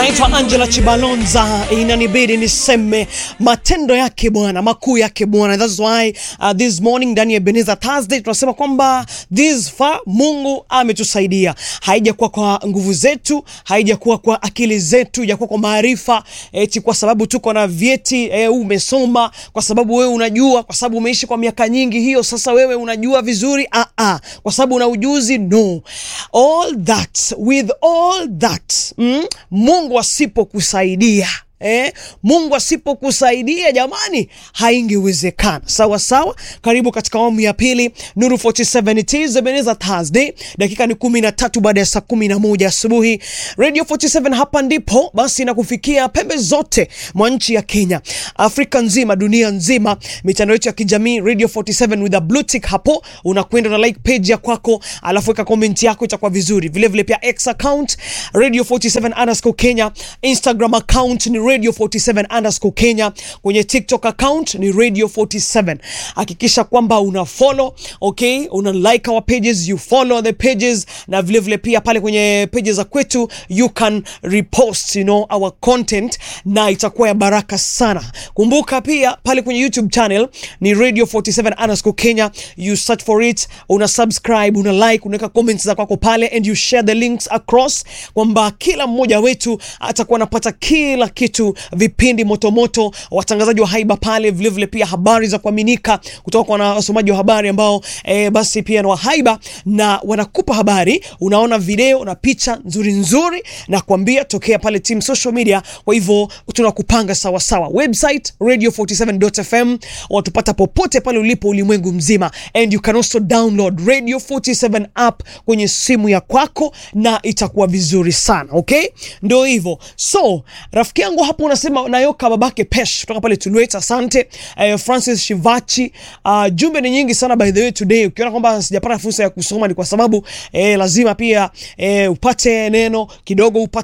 Naitwa Angela Chibalonza, inanibidi niseme matendo yake Bwana, makuu yake Bwana. That's why uh, this morning ndani ya Ebenezer Thursday tunasema kwamba this far Mungu ametusaidia. Haijakuwa kwa nguvu zetu, haijakuwa kwa akili zetu, haijakuwa kwa maarifa eti kwa sababu tuko na vyeti eh, umesoma, kwa sababu wewe unajua, kwa sababu umeishi kwa miaka nyingi, hiyo sasa wewe unajua vizuri. Ah, ah, kwa sababu una ujuzi no. All that with all that mm, Mungu asipokusaidia Eh, Mungu asipokusaidia jamani, haingewezekana. Sawa sawa, karibu katika awamu ya pili Nuru 47 it is Ebenezer Thursday. Dakika ni kumi na tatu baada ya saa kumi na moja asubuhi. Radio 47 hapa ndipo basi inakufikia pembe zote mwa nchi ya Kenya, Afrika nzima, dunia nzima, mitandao yetu ya kijamii Radio 47 with a blue tick hapo, unakwenda na like page ya kwako, alafu weka comment yako, itakuwa vizuri. Vile vile pia X account Radio 47 underscore Kenya, Instagram account ni Radio 47 underscore Kenya, kwenye TikTok account ni Radio 47. Hakikisha kwamba una follow, okay, una like our pages, you follow the pages, na vile vile pia pale kwenye pages za kwetu you can repost, you know, our content na itakuwa ya baraka sana. Kumbuka pia pale kwenye YouTube channel ni Radio 47 underscore Kenya, you search for it, una subscribe, una like, unaweka comments za kwako pale and you share the links across, kwamba kila mmoja wetu atakuwa anapata kila kitu vipindi motomoto, watangazaji wa haiba pale, vilevile vile pia habari za kuaminika kutoka kwa wasomaji wa habari ambao e, basi pia ni wa haiba na wanakupa habari, unaona video na picha nzuri nzuri na kuambia tokea pale team social media. Kwa hivyo tunakupanga sawa sawa, website radio47.fm, watupata popote pale ulipo ulimwengu mzima, and you can also download radio 47 app kwenye simu ya kwako na itakuwa vizuri sana. Okay, ndio hivyo. So rafiki yangu hapo unasema nayoka babake pesh kutoka pale Tulwet, asante. Eh, Francis Shivachi, uh, jumbe ni nyingi sana by the way today. Ukiona kwamba sijapata fursa ya kusoma ni kwa sababu eh, lazima pia eh, upate neno kidogo upate